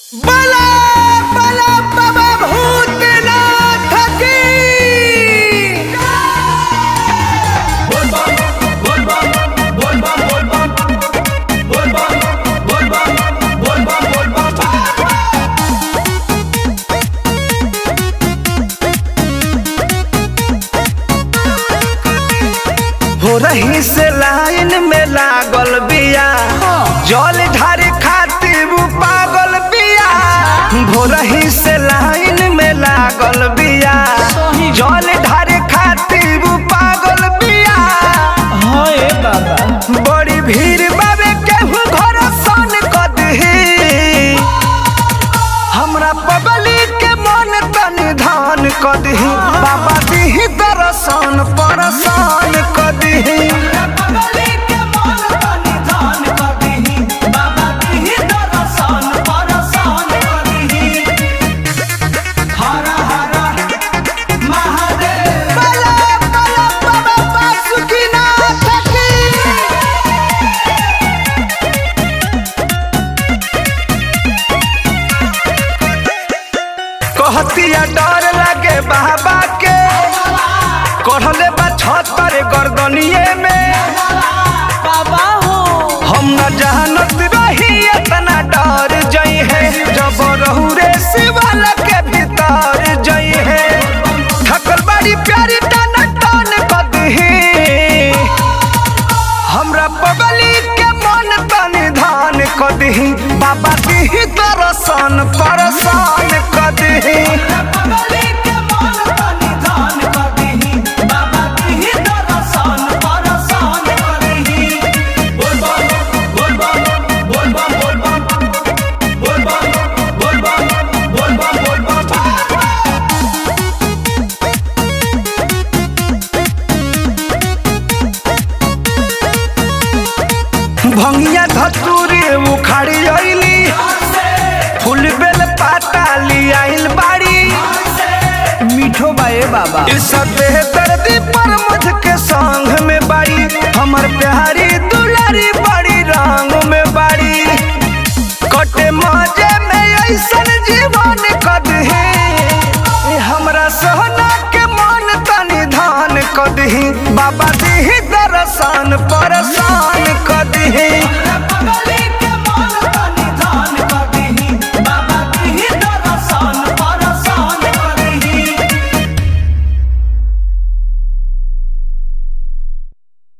बला बला बाबा भूतनाथ की हो रही से लाइन में लागल बिया जल ढारे खातिर उ पागल बिया हो रही से लाइन में लागल बिया जल ढारे खातिर उ पागल बिया बड़ी भीड़ बाबे केहू घर सन कदही हमरा पगली के मन तनि धान कदही बाबा दीही दर्शन परसान कदही बला बला बाबा बासुकीनाथ की कहतिया डर लागे बाबा के कढ़ले बा छतर गर्दनिए में हम न जानत रही इतना डर जई है जब रहू रे शिवाल के भीतर जई है थकल बड़ी प्यारी टन टन कदही हमरा पगली के मन तनि धान कदही बाबा दीही दर्शन परसान कदही भंगिया धतूरी उखाड़ी अइली फूल बेल पाता लियाइल बाड़ी मीठो बाए बाबा इस बेहतरदी पर मुझके संग में बाड़ी हमर प्यारी दुलारी बड़ी रंग में बाड़ी कटे मजे में ऐसन जीवन कदही हमरा सोहना के मन तनि धान कदही बाबा दीही दर्शन परसान कदही